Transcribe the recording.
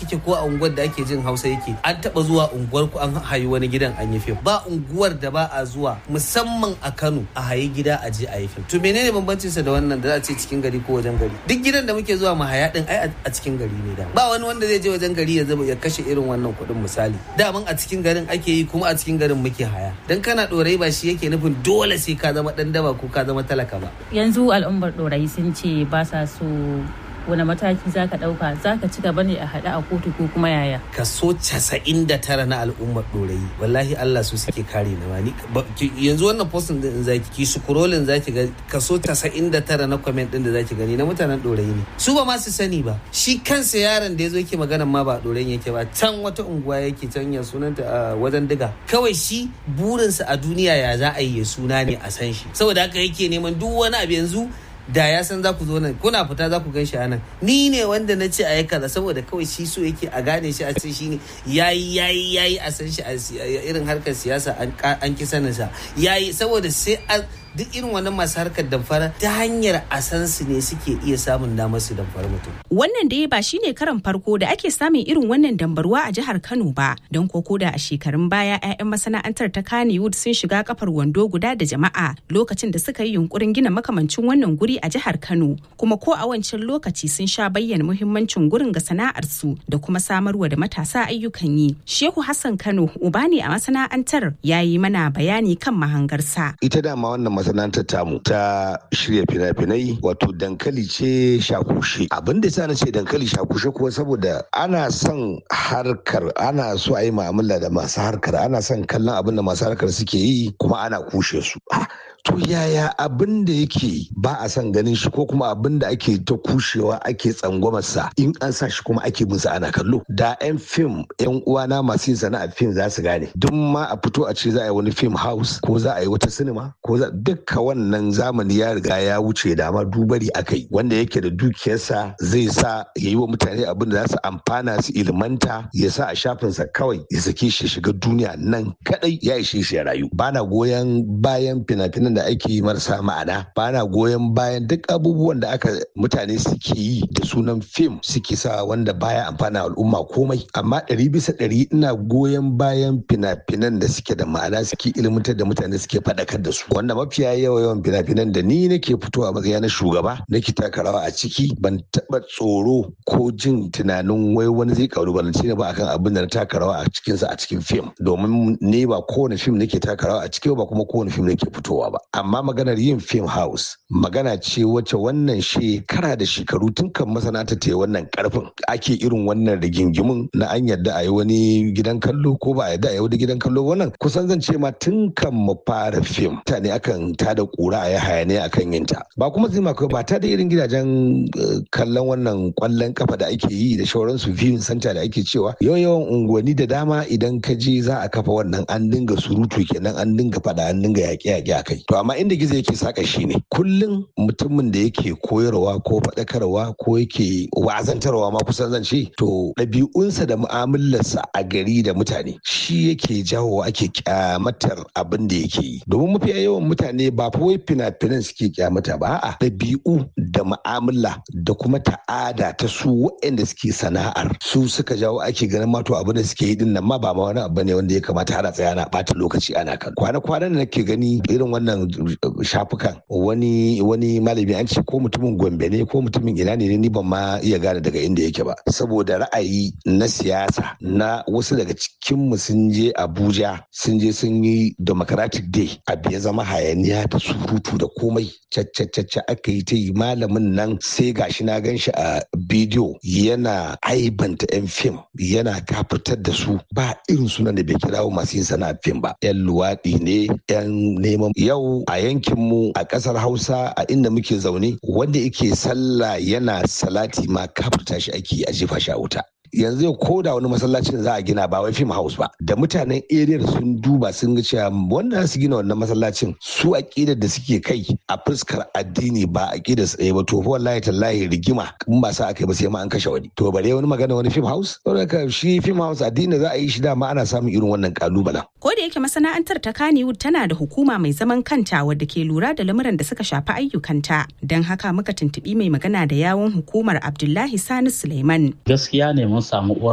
kike ko a unguwar da ake jin hausa yake an taba zuwa unguwar ku an hayi wani gidan an yi fim ba unguwar da ba a zuwa musamman a kano a hayi gida a je a yi fim to menene bambancin sa da wannan da za a ce cikin gari ko wajen gari duk gidan da muke zuwa mu haya din ai a cikin gari ne da ba wani wanda zai je wajen gari ya zaba ya kashe irin wannan kuɗin misali daman a cikin garin ake yi kuma a cikin garin muke haya dan kana dorai ba shi yake nufin dole sai ka zama dan daba ko ka zama talaka ba yanzu al'ummar dorai sun ce ba sa so wani mataki za ka ɗauka za ka ci gaba ne a haɗe a kotu ko kuma yaya kaso casa'in da tara na al'ummar ɗorayi wallahi Allah su suke kare na wani yanzu wannan postin din zaki ki scrolling zaki ga kaso casa'in da tara na comment din da zaki gani na mutanen ɗorayi ne su ba ma su sani ba shi kansa yaron da ya zo yake maganan ma ba ɗorayin yake ba can wata unguwa yake can ya sunanta a wajen diga kawai shi burinsa a duniya ya za a yi suna ne a san shi saboda haka yake neman duk wani abu yanzu da ya san za ku zo nan kuna fita za ku gan shi anan ni ne wanda na ce a yi kaza saboda kawai shi so yake a gane shi a ce shi ne yayi yayi yayi a san shi a irin harkar siyasa an ki sanin sa yayi saboda sai duk irin wannan masu harkar damfara ta hanyar a san su ne suke iya samun damar su damfara mutum. Wannan dai ba shine karan farko da ake samun irin wannan dambarwa a jihar Kano ba don koko da a shekarun baya 'ya'yan masana'antar ta Kannywood sun shiga kafar wando guda da jama'a lokacin da suka yi yunkurin gina makamancin wannan guri a jihar Kano kuma ko a wancan lokaci sun sha bayyana muhimmancin gurin ga sana'ar su da kuma samarwa da matasa ayyukan yi. Shehu Hassan Kano uba ne a masana'antar ya yi mana bayani kan mahangarsa. Ita dama wannan masana'antar tamu ta shirya fina-finai wato dankali ce shakushe abin da na ce dankali shakushe kuwa saboda ana son harkar ana so a yi mu'amala da masu harkar ana son kallon abin da masu harkar suke yi kuma ana kushe su to yaya abin da yake ba a son ganin shi ko kuma abin da ake ta kushewa ake tsangwamarsa in an sa shi kuma ake bin ana kallo da yan fim yan uwana masu yin sana'ar fim za su gane duk ma a fito a ce za a yi wani film house ko za a yi wata sinima ko za dukka wannan zamani ya riga ya wuce da ma dubari akai wanda yake da dukiyarsa zai sa ya yi wa mutane abin da za su amfana su ilmanta ya sa a shafinsa kawai ya sake shi shiga duniya nan kadai ya ishe shi ya rayu bana goyon bayan fina-finan da ake yi marasa ma'ana ba na goyon bayan duk abubuwan da aka mutane suke yi da sunan fim suke sa wanda baya amfana al'umma komai amma ɗari bisa ɗari ina goyon bayan fina-finan da suke da ma'ana suke ilmantar da mutane suke faɗakar da su wanda mafiya yawa yawan fina-finan da ni nake fitowa matsaya na shugaba nake taka rawa a ciki ban taɓa tsoro ko jin tunanin wai wani zai kalubalance ni ba akan abin da na taka rawa a cikinsa a cikin fim domin ne ba kowane fim nake taka rawa a ciki ba kuma kowane fim nake fitowa ba amma maganar yin film house magana ce wacce wannan shekara da shekaru tun kan masana'anta ta yi wannan karfin ake irin wannan rigingimin na an yadda a yi wani gidan kallo ko ba a yadda a yi wani gidan kallo wannan kusan zan ce ma tun kan mu fara fim mutane akan ta da kura a yi hayaniya akan yin ta ba kuma zai maka ba ta da irin gidajen kallon wannan kwallon kafa da ake yi da shauransu viewing center da ake cewa yawan yawan unguwanni da dama idan ka je za a kafa wannan an dinga surutu kenan an dinga fada an dinga yaƙe-yaƙe a kai to amma inda gizo yake saka shi ne kullum mutumin da yake koyarwa ko faɗakarwa ko yake wazantarwa ma kusan zan ce to ɗabi'unsa da mu'amalarsa a gari da mutane shi yake jawo ake kyamatar abin da yake yi domin mafi yawan mutane ba fa wai fina-finan suke kyamata ba a'a ɗabi'u da mu'amala da kuma ta'ada ta su waɗanda suke sana'ar su suka jawo ake ganin ma to abin da suke yi din nan ma ba ma wani abu ne wanda ya kamata ana tsaya na ɓata lokaci ana kan kwana-kwanan da nake gani irin wannan shafukan wani wani malami an ce ko mutumin gombe ne ko mutumin ina ne ni ban ma iya gane daga inda yake ba saboda ra'ayi na siyasa na wasu daga cikin mu sun je abuja sun je sun yi democratic day abu ya zama hayaniya da surutu da komai cacce aka yi ta yi malamin nan sai gashi na gan shi a bidiyo yana aibanta yan fim yana kafirtar da su ba irin sunan da bai kirawo masu yin sana'a fim ba yan luwaɗi ne yan neman yau a yankinmu a ƙasar hausa a inda muke zaune wanda yake sallah yana salati ma kafirta shi ake a jefa shi a wuta yanzu ko da wani masallacin za a gina ba wai film house ba da mutanen area sun duba sun ga cewa wanda su gina wannan masallacin su aqidar da suke kai a fuskar addini ba aqidar su ba to wallahi tallahi rigima in ba sa aka ba sai ma an kashe wani to bare wani magana wani film house saboda shi film house addini za a yi shi dama ana samun irin wannan kalubalen ko da yake masana'antar ta Kannywood tana da hukuma mai zaman kanta wadda ke lura da lamuran da suka shafi ayyukanta don haka muka tuntubi mai magana da yawon hukumar Abdullahi Sani Suleiman gaskiya ne mun samu uwar